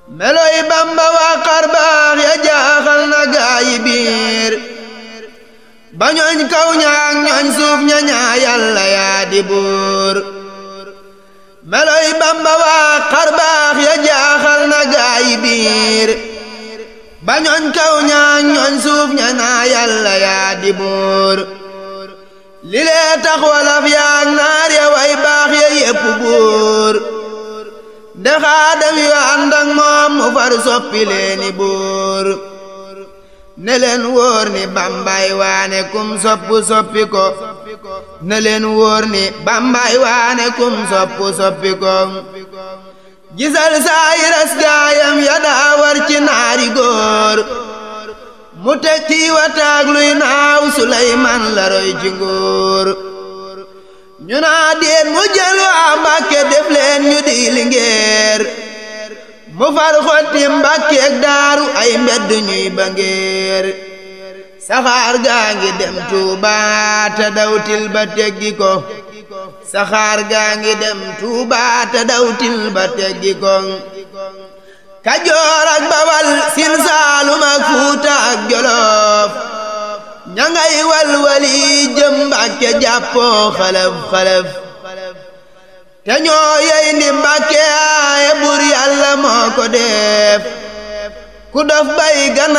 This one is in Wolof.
meloy bamba waa xar baax ya jaaxal na gaayi biir ba ñooñ kaw ñaak ñooñ suuf ña ñaa yàlla yaa di buur meloy bamba waa xar baax ya jaaxal na gaayi biir ba ñooñ kaw ñaak ñooñ suuf ña ñaa yàlla yaa di buur li lee tax walaf yaak naar ya way baax ya yépp buur de xaadam yu ànd ak moom mu far soppi leeni buur ne leen wóor ni bambay waane kum soppu soppi ko ne leen wóor ni bambay waane kum soppu soppi ko gisal saay ras gaayam ya daa war ci naari góor mu teg ci wataag luy naaw Suleymaan la roy ci nguur ñu naa déet mu jël waa Mbàkke def leen ñu di lingeer mu far xotti Mbàkkeek daaru ay mbedd ñuy ba ngeer saxaar gaa ngi dem Tuuba te dawtil ba teggi ko saxaar gaa ngi dem Tuuba te dawtil ba teggi ko Kajoor ak Bawal Siin Saalum ak Fuuta ak Jolof ña ngay walwali jëm Mbàkke jàppoo xalaf xalaf te ñoo yey ndi Mbàkke aaye bur yàlla moo ko def ku dof bay gana